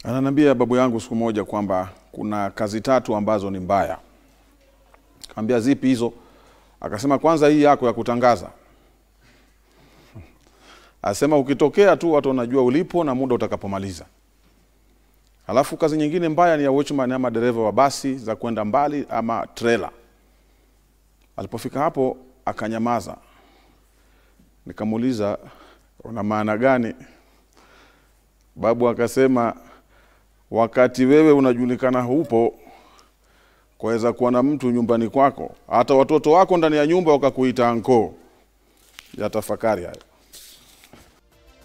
Ananiambia babu yangu siku moja kwamba kuna kazi tatu ambazo ni mbaya. Kaambia zipi hizo? Akasema kwanza hii yako ya kutangaza. Asema ukitokea tu watu wanajua ulipo na muda utakapomaliza. Alafu kazi nyingine mbaya ni ya watchman ama dereva wa basi za kwenda mbali ama trailer. Alipofika hapo akanyamaza. Nikamuuliza una maana gani? Babu akasema wakati wewe unajulikana hupo, kwaweza kuwa na mtu nyumbani kwako, hata watoto wako ndani ya nyumba wakakuita anko. Ya tafakari hayo.